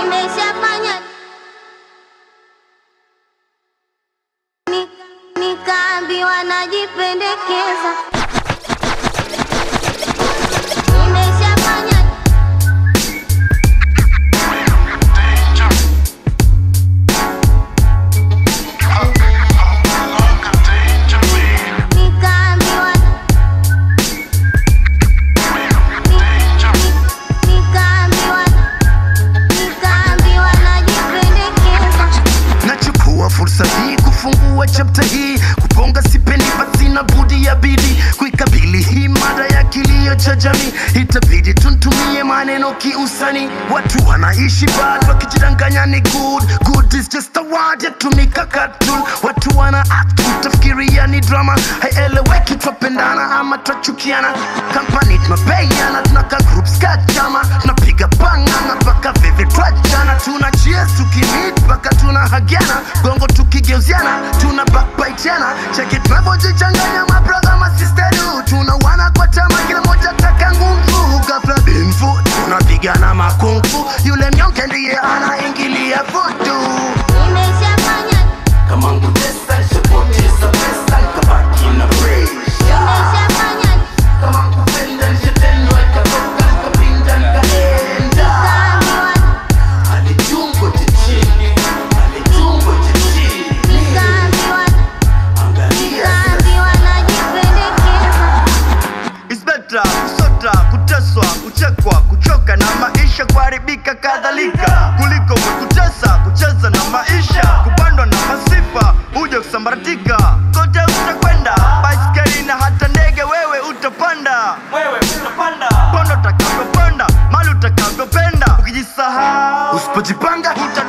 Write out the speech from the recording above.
nimeshafanya Ni- nikaambiwa najipendekeza nimeshafanya nikaambiwa nikaambiwa nikaambiwa najipendekeza nachukua fursa hii kufungua chapta hii kugonga sipendi basi na budi ya bidi kuikabili hii mada ya kilio cha jamii itabidi tuntumie maneno kiusani watu wanaishi bad wakijidanganya ni good good is just a word yatumika cartoon watu wana act utafikiria ni drama haieleweki twapendana ama twachukiana kampani tunapeiana tunaka groups ka chama tunapiga pangana mpaka vivi twachana tuna cheers tukimit mpaka tuna hagiana gongo tukigeuziana tuna backbiteana cheki tunavyojichanganya mabradha masisteru tuna wana kwa tama kila moja taka nguvu gafla binfu tunapigana makungu yule mnyonge ndiye anaingilia vutu nimeshafanya kama ngutesa nishapoteza pesa nikabaki na praise nimeshafanya kama kupenda nishatendwa ikatoka nikapinda nikaenda nikaambiwa alitungo chichini alitungo chichini nikaambiwa angalia nikaambiwa najipendekeza It's better kusota, kuteswa, kuchekwa, kuchoka na maisha kuharibika kadhalika kuliko kutesa, kucheza na maisha, kupandwa na masifa, uje kusambaratika. Kote utakwenda, baiskeli na hata ndege wewe utapanda, wewe utapanda, ponda utakavyopanda, mali utakavyopenda, ukijisahau, usipojipanga uta